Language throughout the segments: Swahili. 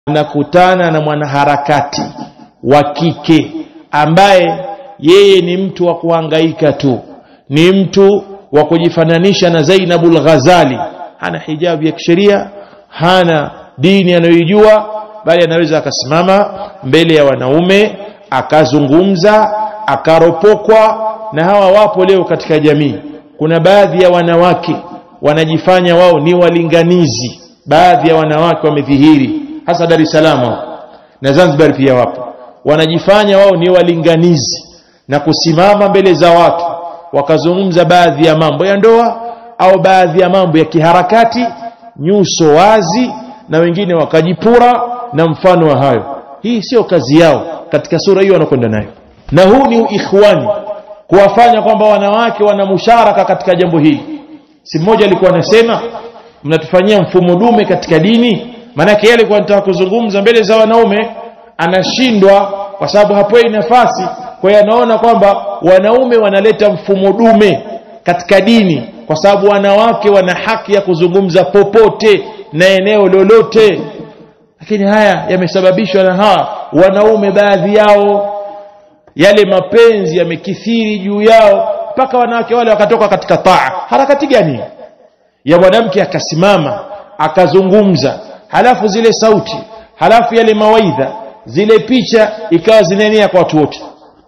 anakutana na mwanaharakati wa kike ambaye yeye ni mtu wa kuhangaika tu ni mtu wa kujifananisha na Zainabul Ghazali hana hijabu ya kisheria hana dini anayoijua bali anaweza akasimama mbele ya wanaume akazungumza akaropokwa na hawa wapo leo katika jamii kuna baadhi ya wanawake wanajifanya wao ni walinganizi baadhi ya wanawake wamedhihiri hasa Dar es Salaam na Zanzibar pia wapo wanajifanya wao ni walinganizi na kusimama mbele za watu wakazungumza baadhi ya mambo ya ndoa au baadhi ya mambo ya kiharakati nyuso wazi na wengine wakajipura na mfano wa hayo hii sio kazi yao katika sura hiyo wanakwenda nayo na huu ni ikhwani kuwafanya kwamba wanawake wana musharaka katika jambo hili si mmoja alikuwa anasema mnatufanyia mfumo dume katika dini maanake yeye alikuwa anataka kuzungumza mbele za wanaume anashindwa kwa sababu hapewi nafasi kwa hiyo anaona kwamba wanaume wanaleta mfumo dume katika dini kwa sababu wanawake wana haki ya kuzungumza popote na eneo lolote lakini haya yamesababishwa na hawa wanaume baadhi yao yale mapenzi yamekithiri juu yao mpaka wanawake wale wakatoka katika taa harakati gani ya mwanamke akasimama akazungumza halafu zile sauti halafu yale mawaidha zile picha ikawa zinaenea kwa watu wote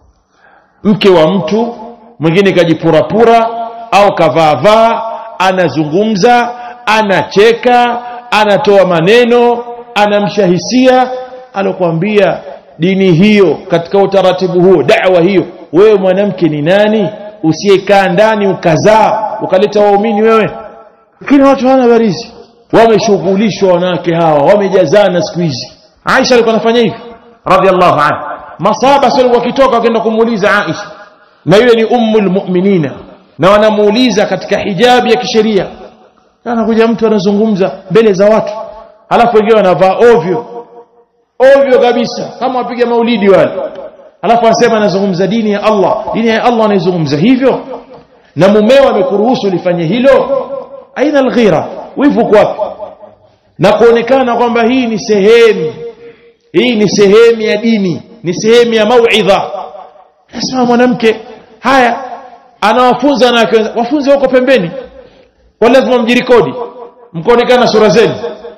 mke wa mtu mwingine kajipurapura au kavaavaa anazungumza anacheka anatoa maneno anamshahisia alokuambia dini hiyo katika utaratibu huo da'wa hiyo wewe mwanamke ni nani usiyekaa ndani ukazaa ukaleta waumini wewe lakini watu hawana habarizi wameshughulishwa wanawake hawa wamejazana siku hizi Aisha alikuwa anafanya hivi radhiallahu anha masaba sio wakitoka wakaenda kumuuliza Aisha na yule ni ummul mu'minina na wanamuuliza katika hijabi ya kisheria anakuja mtu anazungumza mbele za watu halafu wengine wanavaa ovyo ovyo kabisa kama wapiga maulidi wale halafu anasema anazungumza dini ya Allah dini ya Allah anaizungumza hivyo na mumeo amekuruhusu lifanye hilo aina alghira wivu kwapi na kuonekana kwamba hii ni sehemu hii ni sehemu ya dini ni sehemu ya mauidha nasema mwanamke haya anawafunza na wafunze wako pembeni kwa lazima mjirikodi mkaonekana sura zenu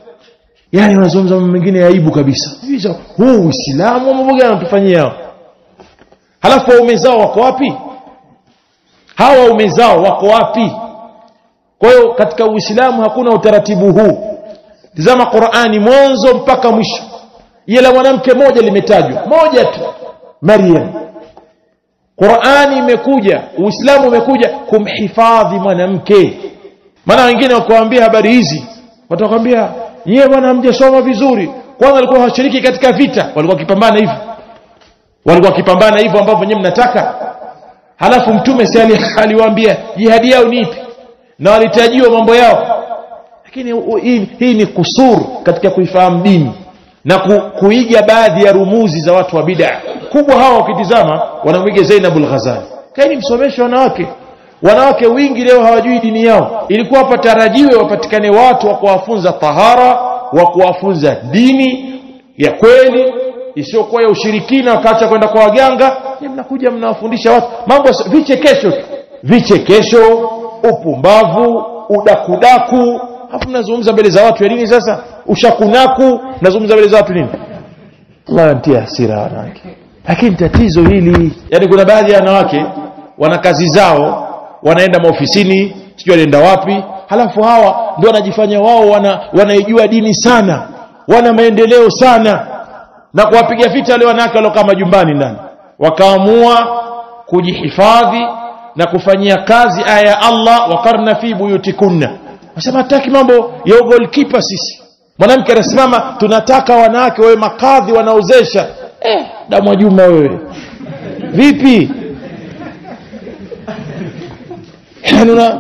yani wanazungumza mambo mengine ya aibu kabisa hizo huu uislamu mambo gani wanatufanyia hao halafu waume zao wako wapi hawa waume zao wako wapi kwa hiyo katika uislamu hakuna utaratibu huu tazama qurani mwanzo mpaka mwisho ila mwanamke moja limetajwa moja tu maryam qurani imekuja uislamu umekuja kumhifadhi mwanamke maana wengine wakuambia habari hizi watakwambia yeye bwana hamjasoma vizuri kwanza walikuwa hawashiriki katika vita walikuwa wakipambana hivyo walikuwa wakipambana hivyo ambavyo nyewe mnataka halafu mtume si aliwaambia jihadi yao ni ipi na walitajiwa mambo yao lakini hii, hii ni kusur katika kuifahamu dini na ku, kuiga baadhi ya rumuzi za watu wa bid'a kubwa hawa ukitizama wanamwiga Zainabul Ghazali kaini msomeshe wanawake wanawake wingi leo hawajui dini yao ilikuwa hapa tarajiwe wapatikane watu wa kuwafunza tahara wa kuwafunza dini ya kweli isiyokuwa ya ushirikina wakaacha kwenda kwa waganga ni mnakuja mnawafundisha watu mambo vichekesho tu vichekesho upumbavu udakudaku hapo mnazungumza mbele za watu ya nini sasa ushakunaku mnazungumza mbele za watu nini Allah antia hasira wanawake lakini tatizo hili yani kuna baadhi ya wanawake wana kazi zao wanaenda maofisini sijui wanaenda wapi halafu hawa ndio wanajifanya wao wana, wanaijua dini sana wana maendeleo sana na kuwapiga vita wale wanawake waliokaa majumbani ndani wakaamua kujihifadhi na kufanyia kazi aya ya Allah wakarna fi buyutikunna wasema hataki mambo ya goalkeeper sisi mwanamke anasimama tunataka wanawake wawe makadhi wanaozesha eh, damu juma wewe vipi yani una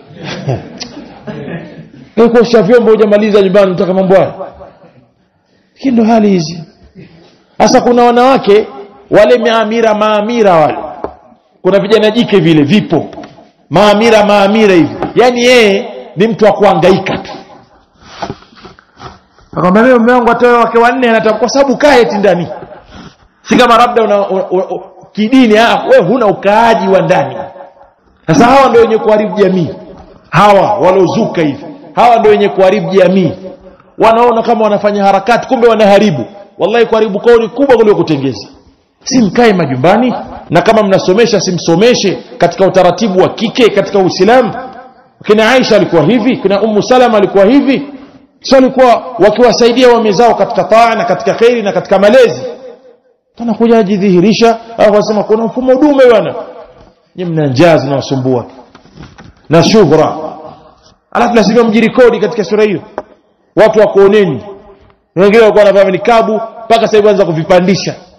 kuosha vyombo hujamaliza nyumbani unataka mambo haya lakini ndo hali hizi sasa kuna wanawake wale maamira maamira wale kuna vijana jike vile vipo maamira maamira hivi yani yeye ni mtu wa kuhangaika tu akamwambia mimi mume wangu atoe wake wanne anataka kwa sababu kaa eti ndani si kama labda una, una, una, kidini ah wewe huna ukaaji wa ndani sasa hawa ndio wenye kuharibu jamii hawa waliozuka hivi hawa ndio wenye kuharibu jamii wanaona kama wanafanya harakati kumbe wanaharibu wallahi kuharibu kwao ni kubwa kuliko kutengeza si mkae majumbani na kama mnasomesha simsomeshe katika utaratibu wa kike katika uislamu kina aisha alikuwa hivi kina ummu salama alikuwa hivi sio alikuwa wakiwasaidia wame zao katika taa na katika kheri na katika malezi tanakuja ajidhihirisha au wasema kuna mfumo dume bwana nyinyi mna njaa zinawasumbua na shuhra alafu lazima mjirikodi katika sura hiyo watu wakuoneni wengine walikuwa wanavaa nikabu mpaka sasa hivi anza kuvipandisha